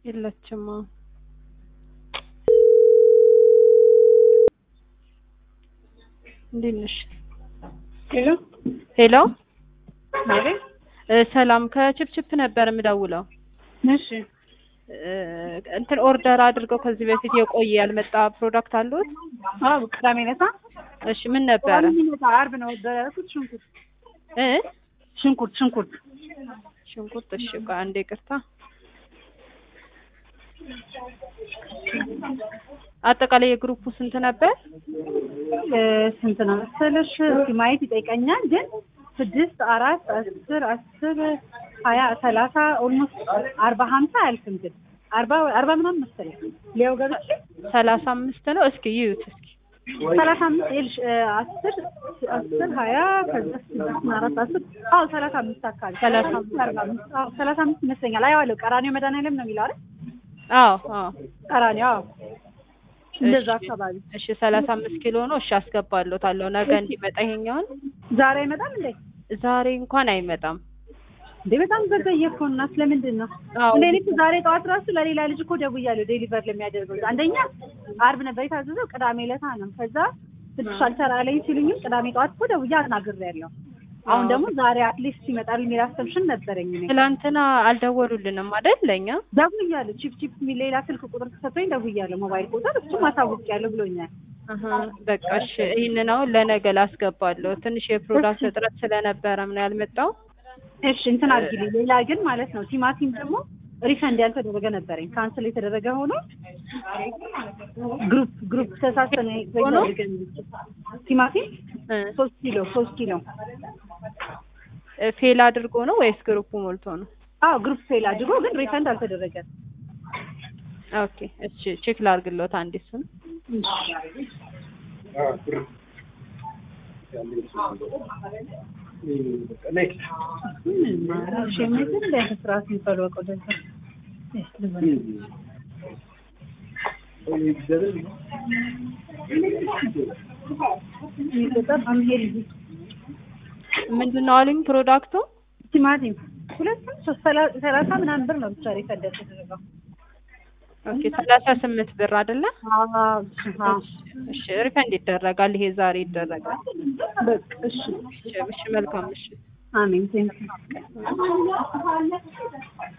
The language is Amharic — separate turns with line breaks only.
የለችም። አዎ እንዴት ነሽ?
ሄሎ
ሄሎ
ማለት
እ ሰላም ከችፕችፕ ነበር የምደውለው።
እሺ
እ እንትን ኦርደር አድርገው ከዚህ በፊት የቆየ ያልመጣ ፕሮዳክት አለዎት?
አዎ ቅዳሜ ዕለት
እሺ ምን ነበረ?
ዓርብ ነው ያደረኩት። ሽንኩርት
እ
ሽንኩርት ሽንኩርት
ሽንኩርት። እሺ ቆይ አንዴ ይቅርታ። አጠቃላይ የግሩፑ ስንት ነበር?
እ ስንት ነው መሰለሽ? እስኪ ማየት ይጠይቀኛል። ግን ስድስት አራት አስር አስር ሀያ ሰላሳ ኦልሞስት አርባ ሀምሳ አያልፍም። ግን አርባ አርባ ምናምን መሰለኝ ሊያው ገብቼ
ሰላሳ አምስት ነው። እስኪ ይዩት እስኪ
ሰላሳ አምስት ይልሽ አስር አስር ሀያ ከዛ ስድስት እና አራት አስር አዎ ሰላሳ አምስት አካባቢ
ሰላሳ
አርባ አምስት አዎ ሰላሳ አምስት ይመስለኛል። አየዋለሁ ቀራኒዮ መድኃኒዓለም ነው የሚለው አይደል?
አዎ አዎ
ቀራኒዮ አዎ እንደዛ
እሺ፣
አካባቢ
እሺ ሰላሳ አምስት ኪሎ ነው። እሺ አስገባለታለሁ ነገ እንዲመጣ ይሄኛውን።
ዛሬ አይመጣም እንዴ?
ዛሬ እንኳን አይመጣም።
እንዴ በጣም ዘገየ እኮ እና ስለምንድን ነው
አዎ
እንደ እኔ እኮ ዛሬ ጠዋት ራሱ ለሌላ ልጅ እኮ ደውያለሁ ዴሊቨር ለሚያደርገው አንደኛ አርብ ነበር የታዘዘው ቅዳሜ ዕለት ነው ከዛ ትንሽ አልሰራለኝ ሲሉኝም ቅዳሜ ጠዋት እኮ ደውዬ አናግሬያለሁ አሁን ደግሞ ዛሬ አትሊስት ይመጣል የሚል አሰብሽን ነበረኝ እኔ
ትላንትና አልደወሉልንም አይደል ለእኛ?
ደውያለሁ ቺፕ ቺፕ የሚል ሌላ ስልክ ቁጥር ተሰጥቶኝ ደውያለሁ ሞባይል ቁጥር እሱም አሳውቂያለሁ ብሎኛል
አሀ በቃ እሺ ይህንን አሁን ለነገ ላስገባለሁ። ትንሽ የፕሮዳክት እጥረት ስለነበረ ነው ያልመጣው።
እሺ እንትን አድርጊልኝ ሌላ ግን ማለት ነው ቲማቲም ደግሞ ሪፈንድ ያልተደረገ ነበረኝ ካንስል የተደረገ ሆኖ ግሩፕ ግሩፕ ተሳሰነ
ሆኖ?
ቲማቲም
እ
ሶስት ኪሎ ሶስት ኪሎ
ፌል አድርጎ ነው ወይስ ግሩፑ ሞልቶ ነው?
አዎ ግሩፕ ፌል አድርጎ ግን ሪፈንድ አልተደረገም
ኦኬ እሺ ቼክ ላድርግሎት አንዴ እሱን።
ሸሚዝ እንደ ስርዓት የሚባለው በቃ ወደዛ በጣም ይሄ ልጅ
ምንድን ነው አሉኝ ፕሮዳክቱ?
ቲማቲም ሁለቱም ሶስት ሰላ- ሰላሳ ምናምን ብር ነው ብቻ ሪፈንድ የተደረገው
ኦኬ ሰላሳ ስምንት ብር አይደለ?
አዎ አዎ
እሺ ሪፈንድ ይደረጋል። ይሄ ዛሬ ይደረጋል።
በቃ እሺ
እሺ እሺ መልካም እሺ
አሜን ቴንክ